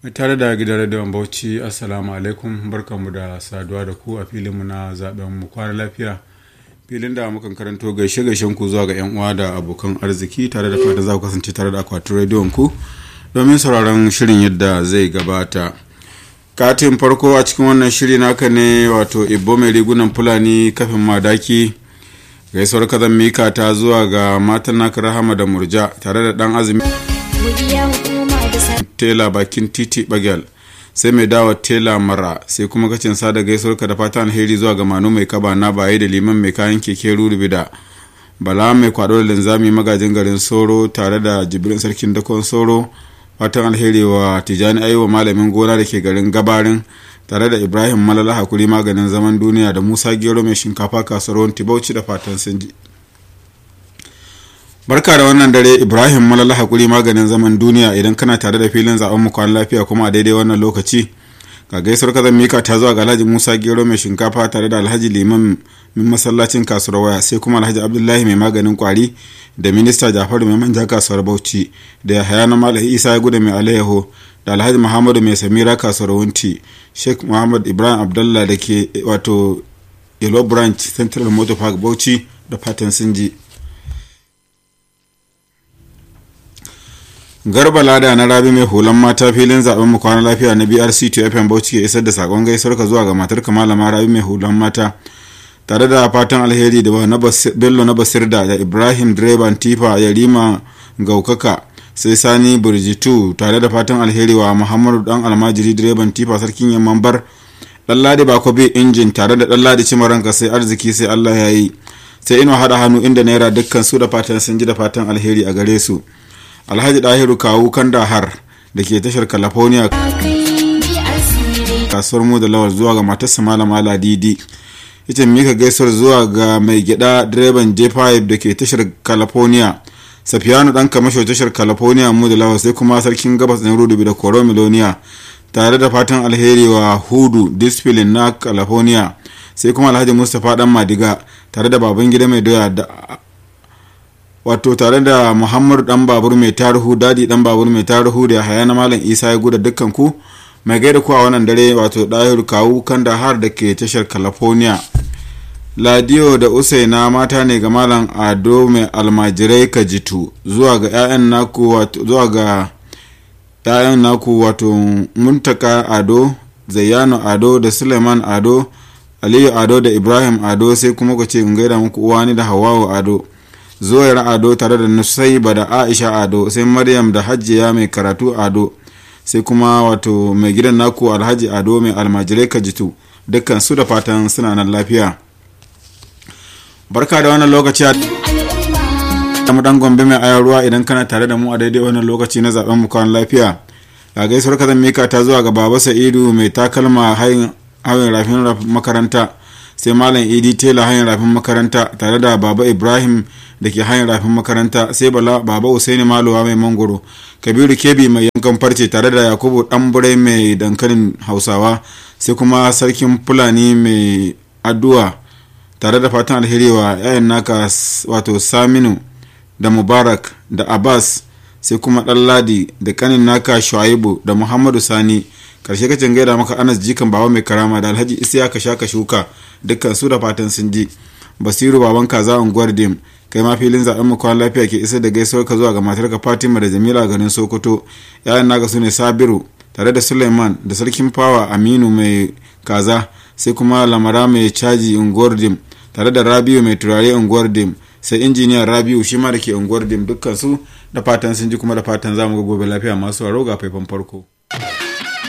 tare da gidan rediyon bauchi assalamu alaikum barkanmu da saduwa da ku a filinmu na zaben mu kwana lafiya filin da mukan karanto gaishe gaishen ku zuwa ga yan uwa da abokan arziki tare da fata za ku kasance tare da akwatin rediyon ku domin sauraron shirin yadda zai gabata katin farko a cikin wannan shiri naka ne wato ibbo mai rigunan fulani kafin madaki gaisuwar kazan mika ta zuwa ga matan naka rahama da murja tare da dan azumi tela bakin titi bagel sai mai dawa tela mara sai kuma kacin sada gaisuwar ka da fata alheri zuwa ga manu mai kaba na baye da liman mai kayan keke rurubida bala mai kwado da linzami magajin garin soro tare da jibrin sarkin dakon soro fatan alheri wa tijani aiwa malamin gona da ke garin gabarin tare da ibrahim malala hakuri maganin zaman duniya da musa gero mai shinkafa kasuwar tibauci da fatan sun ji barka da wannan dare ibrahim malala hakuri maganin zaman duniya idan kana tare da filin zaben mu kwan lafiya kuma a daidai wannan lokaci ga gaisuwar kazan mika ta zuwa ga alhaji musa gero mai shinkafa tare da alhaji liman min masallacin kasuwar waya sai kuma alhaji abdullahi mai maganin kwari da minista jafaru mai manja kasuwar bauchi da yahaya na malahi isa ya gudu mai alayyaho da alhaji muhammadu mai samira kasuwar wunti sheikh muhammad ibrahim abdullah da ke wato yellow branch central motor park bauchi da fatan sun ji garba lada na rabi mai hulan mata filin zaben mu kwana lafiya na brc to fm bauchi ke isar da sakon gaisuwar ka zuwa ga matar malama rabi mai hulan mata tare da fatan alheri da bello na basirda da ibrahim direban tifa yarima gaukaka sai sani burjitu tare da fatan alheri wa muhammadu dan almajiri direban tifa sarkin yamman bar ɗanladi bako bi injin tare da ɗanladi cimaranka sai arziki sai allah ya yi sai ina haɗa hannu inda naira dukkan su da fatan sun ji da fatan alheri a gare su alhaji dahiru kawu kandahar da ke tashar california kasuwar mu da lawal zuwa ga matarsa malama ladidi ita mika gaisuwar zuwa ga mai gida direban j5 da ke tashar california safiyanu dan kamasho tashar california mu da lawal sai kuma sarkin gabas na rudubi da koro miloniya tare da fatan alheri wa hudu disfilin na california sai kuma alhaji mustapha dan madiga tare da baban gida mai doya da wato tare da muhammadu dan babur mai tarihu dadi dan babur mai tarihu da haya na malam isa ya guda dukkan ku mai gaida ku a wannan dare wato dahiru kawu kan da har da ke tashar california ladiyo da usaina mata ne ga malam ado mai almajirai kajitu zuwa ga 'ya'yan naku wato zuwa ga 'ya'yan naku wato muntaka ado zayyano ado da suleiman ado aliyu ado da ibrahim ado sai kuma ku ce in gaida muku uwani da hawawu ado zuwayar ado tare da nusaiba da aisha ado sai maryam da hajjiya mai karatu ado sai kuma wato mai gidan naku alhaji ado mai almajirai kajitu dukkan su da fatan suna nan lafiya barka da wannan lokaci a mu dan gombe mai ayar ruwa idan kana tare da mu a daidai wannan lokaci na zaben mu kwan lafiya ga gaisuwar kazan mika ta zuwa ga baba sa'idu mai takalma hayin rafin makaranta sai malam idi tela hanyar rafin makaranta tare da baba ibrahim da ke hanyar rafin makaranta sai bala baba usaini malowa mai mangoro kabiru kebi mai yankan farce tare da yakubu ɗanburai mai dankalin hausawa sai kuma sarkin fulani mai addu'a tare da fatan alheri wa 'ya'yan naka wato saminu da mubarak da abbas sai kuma ɗanladi da kanin naka shuaibu da muhammadu sani karshe kacin gaida maka anas jikan baba mai karama da alhaji isiyaka shaka shuka dukkan su da fatan sun ji basiru baban kaza unguwar dim kai ma filin zaben makon lafiya ke isar da gaisuwar ka zuwa ga matarka fatima da jamila garin sokoto yayan naga su ne sabiru tare da suleiman da sarkin fawa aminu mai kaza sai kuma lamara mai caji unguwar dim tare da rabiu mai turare unguwar dim sai injiniya rabiu shi ma da ke unguwar dim dukkan su da fatan sun ji kuma da fatan za mu ga gobe lafiya masu waro ga faifan farko.